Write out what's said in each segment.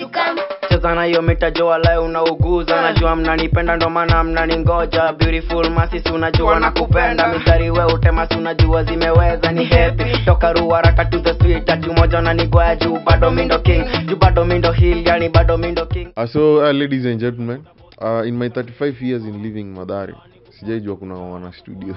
you come. cheza na hiyo mitajoa lae unauguza najua mnanipenda ndo maana mnaningoja beautiful masisi unajua nakupenda mistari we utemasi unajua zimeweza ni happy toka ruaraka to the street ati moja unanigoya juu bado mindo king juu bado mindo hill yani bado mindo king Uh, so uh, ladies and gentlemen uh, in my 35 years in living madhari sijaijua kuna wana studio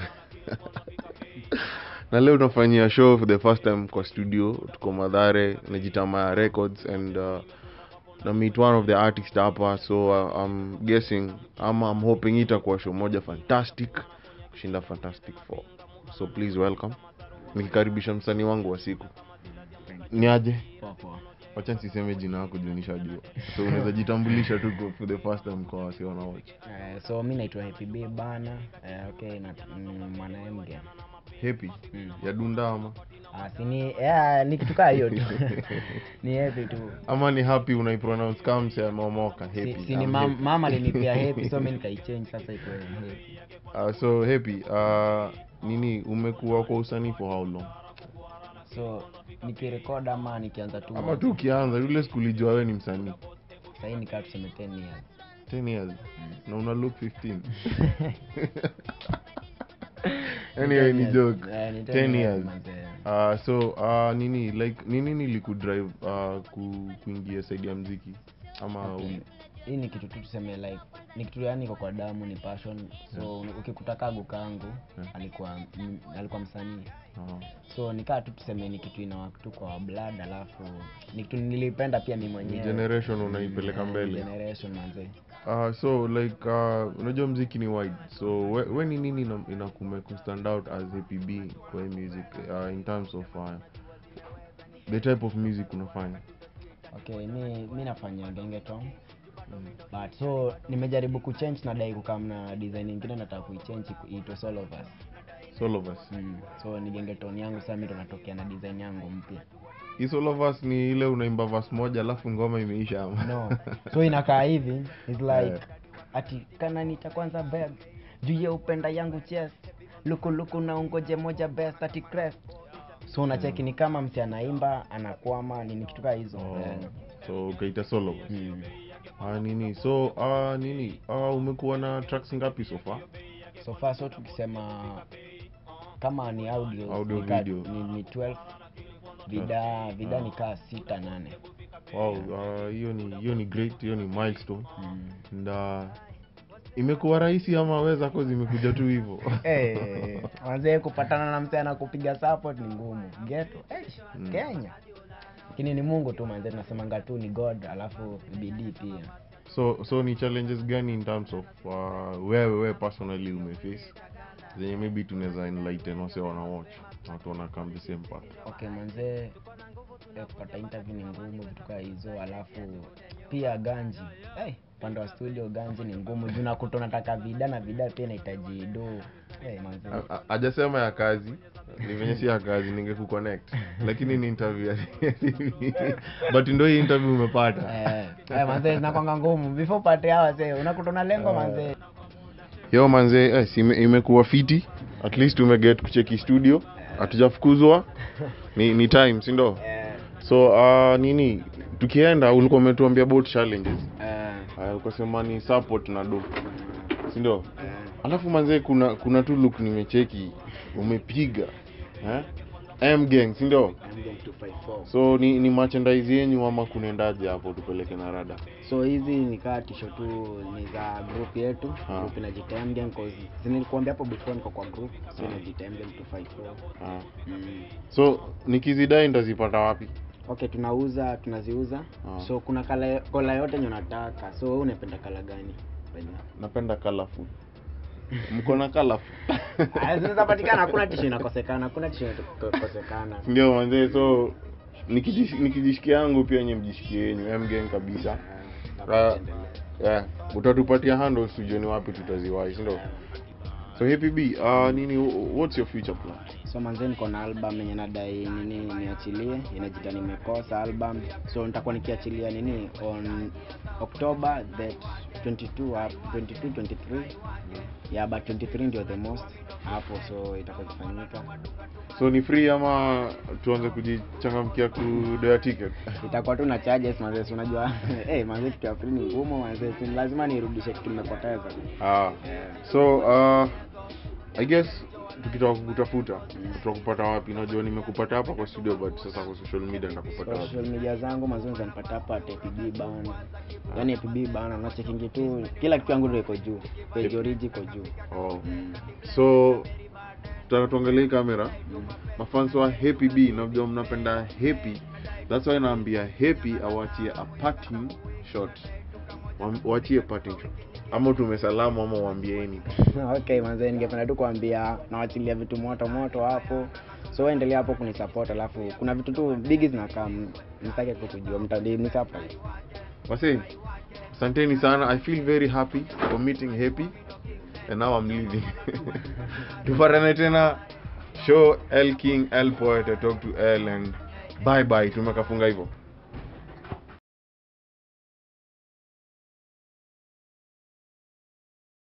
na leo tunafanyia show for the first time kwa studio tuko madhare najitama records and uh, na meet one of the artist hapa so uh, i'm guessing ama i'm hoping itakuwa show moja fantastic kushinda fantastic four so please welcome nikikaribisha msanii wangu wa siku ni aje wacha nisiseme jina yako juu nishajua so unaweza jitambulisha tu kwa- for the first time kwa wasi wanaocha Eh, so mi naitwa Happy B bana uh, okay na mm, mwana mge happy Mm. ya dunda ama Ah, si ni yeah, ni kitu kaa hiyo tu ni happy tu ama ni happy unaipronounce kama mse ameomoka si, happy si ni I'm mam, happy. mama alinipea happy so mi nikaichange sasa iko happy Uh, so happy uh, nini umekuwa kwa usanii for how long so nikirekod ama nikianza tu ama tu ukianza yule sikulijua wewe ni msanii sahii nikaa tuseme 10 years 10 years na una look 15 anyway ni 10 joke Eh, ni 10 10 years manze. uh, so uh, nini like nini nilikudrive uh, ku, kuingia saidi ya mziki ama Okay. hii ni kitu tu tuseme like ni kitu yani iko kwa damu ni passion so ukikuta kagu kangu Yeah. alikuwa m, alikuwa msanii uh, so nikaa tu tuseme ni kitu inawak tu kwa blood alafu ni kitu nilipenda pia mi mwenyewe generation unaipeleka Eh, mbele generation manze uh, so like uh, unajua mziki ni wide so we, we ni nini ina- inakume kustand out as apb kwa hii music uh, in terms of uh, the type of music unafanya okay mi mi nafanya gengeton but so nimejaribu kuchange na dai kukam na design ingine nataka kuichange iku- iitwe Soul of Us. Soul of us mm. so ni gengeton yangu sasa mi ndo natokea na design yangu mpya hii Soul of us ni ile unaimba verse moja alafu ngoma imeisha ama no so inakaa hivi is like Eh. ati kanani cha kwanza beg juu ya upenda yangu chest lukuluku na ungoje moja best ati crest so unacheki ni kama msi anaimba anakwama nini kitu kaa hizo oh, Eh. so ukaita Soul of us Mm. ah, nini so uh, nini uh, umekuwa na tracks ngapi so far so far so tukisema kama ni audio, Audio, ni, ka- video. ni, ni 12 vida vida ni kaa sita nane wow uh, hiyo ni hiyo ni great hiyo ni milestone mm. and uh, imekuwa rahisi ama we zako zimekuja tu hivyo hey, wazee kupatana na msee anakupiga support ni ngumu geto hey, Mm. kenya lakini ni mungu tu manze tunasemanga tu ni god alafu bidii pia so so ni challenges gani in terms of uh, wewe we personally umeface zenye maybe tunaweza enlighten wase wana watch na watu wana come the same path okay manzee eh, kupata interview ni ngumu vitu kaa hizo alafu pia ganji hey, upande wa studio ganji ni ngumu juu nakuta unataka vida na vida pia inahitaji do hey, manzee A- a- hajasema ya kazi ni venye si ya kazi ningekuconnect lakini ni interview ya TV. but ndo hii interview umepata Eh, eh, manzee zinakwanga ngumu before upate hawa se unakuta una lengo manzee yo manze eh, si ime- imekuwa fiti at least umeget kucheki studio hatujafukuzwa ni, ni time sindo Eh, so uh, nini tukienda ulikuwa umetuambia about challenges eh, uh, ukasema ni support na do sindo eh. alafu manzee kuna kuna tu look nimecheki umepiga eh? M gang sindo so ni, ni merchandise yenyu ama kunaendaje hapo tupeleke na rada so hizi nikaa tisho tu ni za group yetu Ah. group inajiita MGM cause si nilikuambia hapo before niko kwa group so Ah. inajiita MGM 254 ah. mm. so nikizidai ndazipata wapi okay tunauza tunaziuza Ah. so kuna kala kola yote yenye unataka so wewe unapenda kala gani Penye? napenda colorful mko na colorful Ah, zinaweza patikana hakuna tisho inakosekana hakuna tisho inakosekana ndio manzee so nikijish- nikijishikia yangu pia nye mjishikie yenyu mgang kabisa Ah, Ah, yeah. utatupatia handles tujue ni wapi tutaziwai sindo so happy b uh, nini what's your future plan so manze niko na album yenye nadai nini niachilie inajita nimekosa album so nitakuwa nikiachilia nini on october that 22 up 22 23 yeah but 23 ndio the most hapo so itakuwa ikifanyika so ni free ama tuanze kujichangamkia kudea ticket itakuwa tu na charges manze si unajua eh manze kitu ya free ni ngumu manze si lazima nirudishe kitu nimepoteza ah. yeah. so uh, i guess tukitoka kukutafuta tutakupata wapi najua nimekupata hapa kwa studio but sasa kwa social media ndakupata wapi social media zangu mazuri zanipata hapa at APB bana yaani APB bana nachekingi tu kila kitu yangu ndio iko juu page origi iko juu oh. so tutaka tuangalie kamera Mm. mafans wa happy b najua mnapenda happy that's why naambia happy awachie a parting shot Wam- wachie parting shot ama tumesalamu ama waambieni okay manze ningependa tu kuambia nawachilia vitu moto moto hapo so endelea hapo kunisupport alafu kuna vitu tu bigi zinakaa mtake kukujua mtadini support wase asanteni sana i feel very happy for meeting happy and now i'm leaving tupatane tena show l king l poet I talk to l and bye bye tumekafunga hivyo